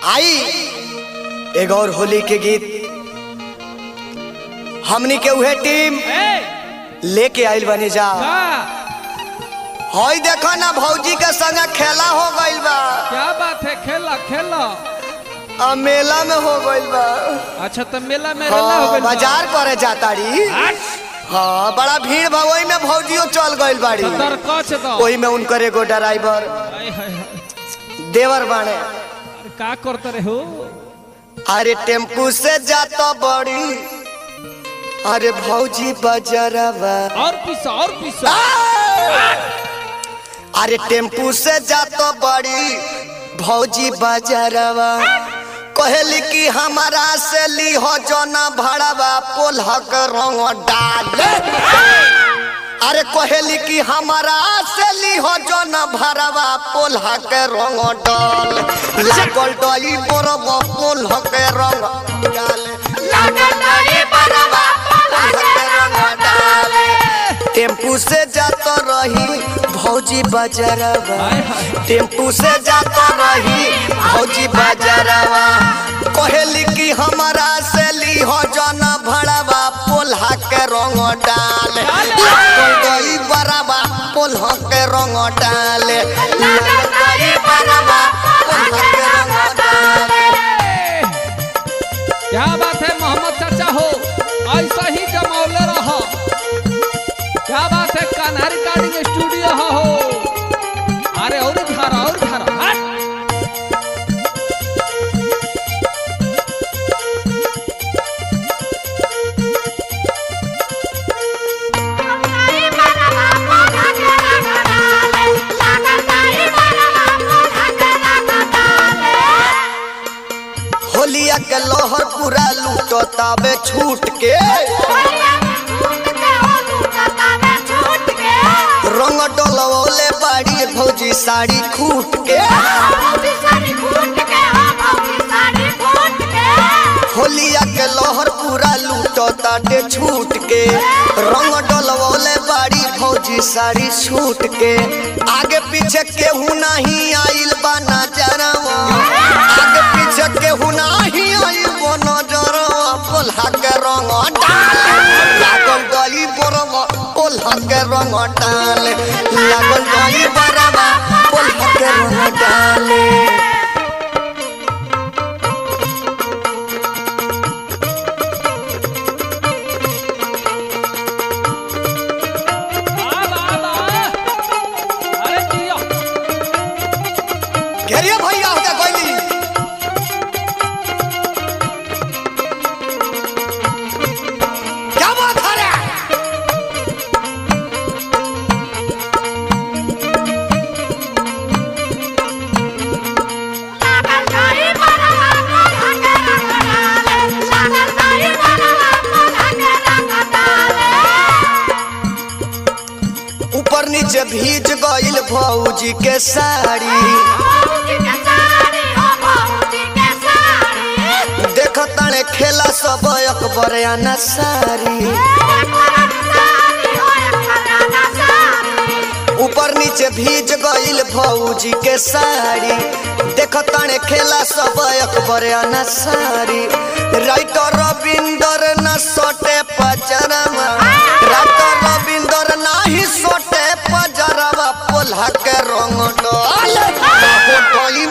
आई एगो और होली के गीत हमनी के उहे टीम ए, लेके आइल बनी जा का हई देखो ना भौजी के संग खेला हो गइल बा क्या बात है खेला खेला आ मेला में हो गइल बा अच्छा तो मेला में रला हो हाँ, गइल बा। बाजार करे जाता री हट, हाँ बड़ा भीड़ बा ओही में भौजियो चल गइल बाड़ी तो दर कच दो ओही में उनकर एगो ड्राइवर आय, हाय, हाय। देवर बाणे अरे का करते रहे हो अरे टेम्पू से जाता बड़ी अरे भौजी बाजारवा और पीसा और पीसा अरे टेम्पू से जातो बड़ी भौजी बाजारवा कहली कि हमारा से ली हो जो ना भड़वा पोलहक रंग डाले अरे कहली कि हमारा से ली हो जो ना भड़वा पोलहक रंग डाल लागल डई बरब पोलहक रंग डाले लागल डई बरब पोलहक रंग डाले टेम्पू से जातो रही भौजी बाजारवा हाय, हाय। टेम्पू से जातो रही भौजी बाजारवा कहली कि हमारा से ली हो जाना भड़वा पोल्हा के रंग डाल लागल गई बराबा पोल्हा के रंग डाल लागल गई बराबा पोल्हा के रंग डाल ए, क्या बात है मोहम्मद चाचा हो ऐसा ही जमौले रहो क्या बात है कान्हा रिकॉर्डिंग स्टूडियो हो हो अरे और धारा और धारा हट। होलिया के लोहर पूरा लूटो ताबे छूट के रंग डोलवले बाड़ी भौजी साड़ी खूट के होलिया के लोहर पूरा लूटो ताटे छूट के रंग डोलवले बाड़ी भौजी साड़ी छूट के आगे पीछे केहू नहीं आइल बा नजरवा आगे पीछे केहू नहीं आइल बा नजरवा पोल्हा के रंग डाल लागल गई बरवा पोल्हा के रंग डाल लागल गई बरवा पोल्हा के रंग डाल आब, आब, आब। अरे दिया घेरिए भैया होता कोई क्या बात है रे ऊपर नीचे भीज गइल भौजी के साड़ी देख ताने खेला सब अकबर आना सारी ऊपर नीचे भीज गइल भौजी के साड़ी देख ताने खेला सब अकबर आना सारी राइटर रविंदर न सोटे पजरवा राइटर रविंदर नाही सोटे पजरवा पोल्हा के रंग डाल